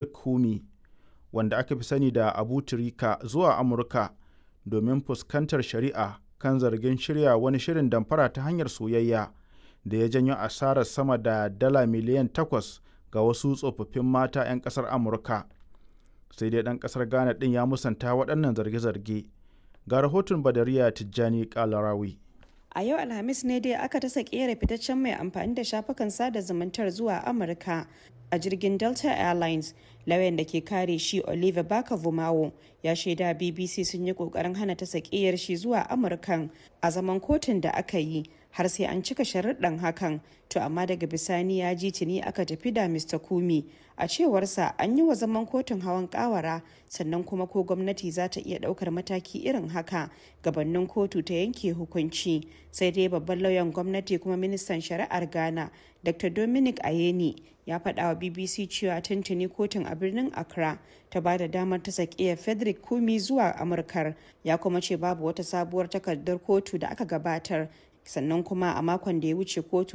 Frederick Kumi wanda aka fi sani da Abu Tirika zuwa Amurka domin fuskantar shari'a kan zargin shirya wani shirin damfara ta hanyar soyayya da ya janyo asarar sama da dala miliyan takwas ga wasu tsofaffin mata 'yan ƙasar Amurka. Sai dai ɗan ƙasar Ghana ɗin ya musanta waɗannan zarge-zarge. Ga rahoton Badariya Tijjani Kalarawi. A yau Alhamis ne dai aka tasa kera fitaccen mai amfani da shafukan sada zumuntar zuwa Amurka a jirgin Delta Airlines. Lauyan da ke kare shi Oliver Baka Vumawo ya shaida BBC sun yi kokarin hana ta sakiyar shi zuwa Amurkan a zaman kotun da aka yi har sai an cika sharuɗan hakan to amma daga bisani ya ji tuni aka tafi da Mr. Kumi a cewarsa an yi wa zaman kotun hawan kawara sannan kuma ko gwamnati za ta iya ɗaukar mataki irin haka gabanin kotu ta yanke hukunci sai dai babban lauyan gwamnati kuma ministan shari'ar Ghana Dr. Dominic Ayeni ya faɗa wa BBC cewa tuntuni kotun a birnin Accra ta ba da damar ta sakiya Frederick Kumi zuwa Amurkar ya kuma ce babu wata sabuwar takardar kotu da aka gabatar sannan kuma a makon da ya wuce kotu